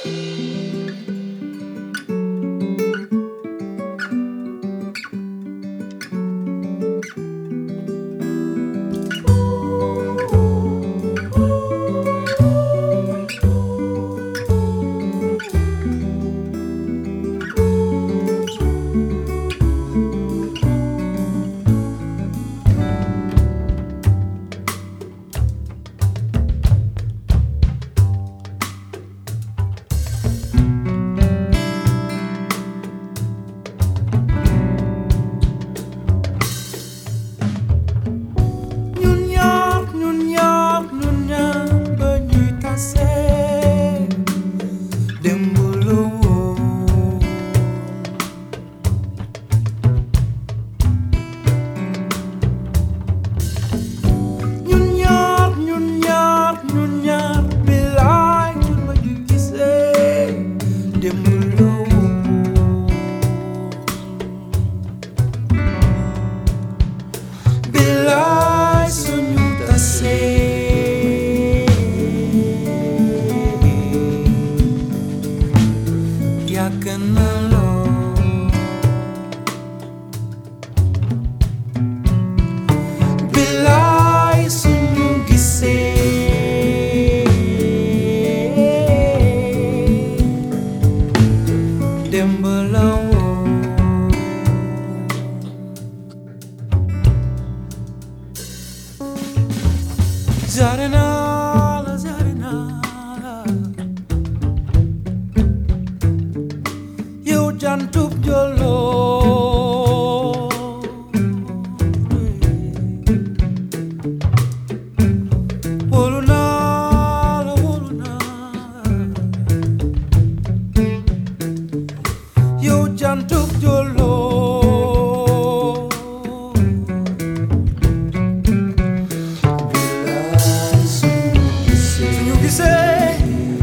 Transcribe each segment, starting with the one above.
ñun ñaar ñun ñaar ñun ñaar ba ñuy tase démb la woon ñun ñaar ñun ñaar ñun ñaar bilaay ñun ba ñuy gisee démb la woon bilaay suñu tasee yàgg na lool bilaay suñu gisee démb la woon Zarinala, Zarinala Yow jantub jolo Wolu naa la, wolu naa Yow jantub jolo suñu gisee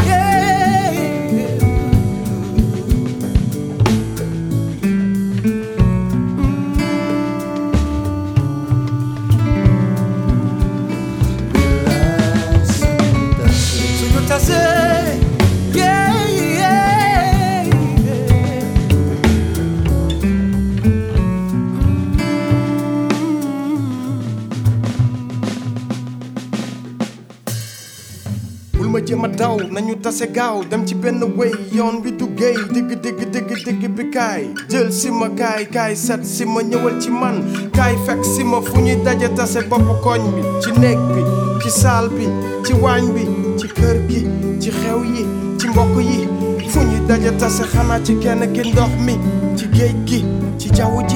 suñu tasee bul ma jéem a daw nañu tase gaaw dem ci benn wéy yoon wi du géey digg digg digg digg bi kaay jël si ma kaay kaay set si ma ñëwal ci man kaay fekk si ma fu ñuy daje tase bopp koñ bi ci néeg bi ci saal bi ci waañ bi ci kër gi ci xew yi ci mbokk yi fu ñuy daje tase xanaa ci kenn ki ndox mi ci géej gi ci jaww ji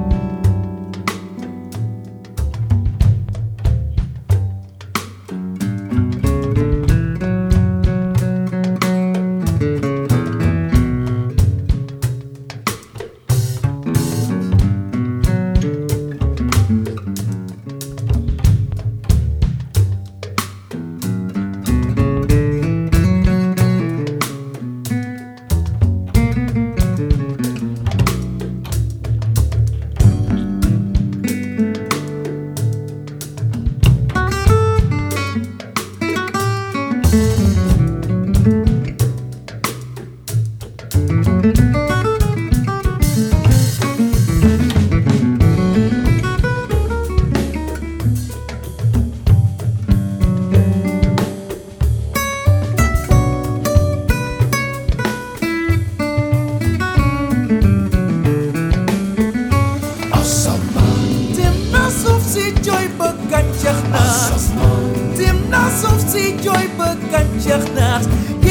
Tim na suuf si jooy ba gàncax naat Tim na suuf si jooy ba gàncax naat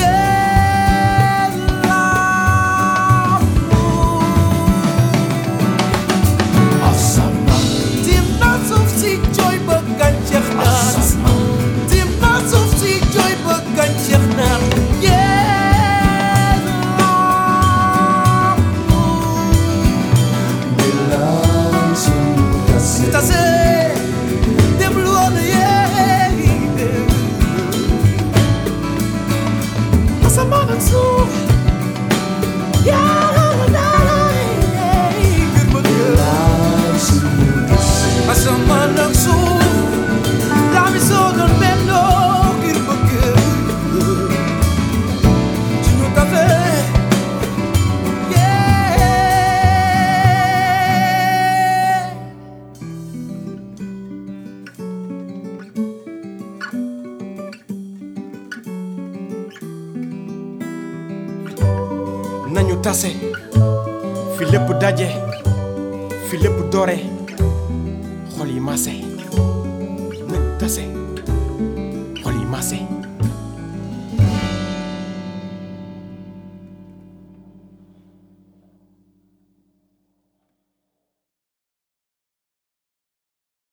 Tim na suuf si jooy ba gàncax naat Tim na suuf si jooy ba gàncax naat Tase dem lu woon yee nañu tase fi lépp daje fi lépp doore xol yi maase nañu tase xol yi maase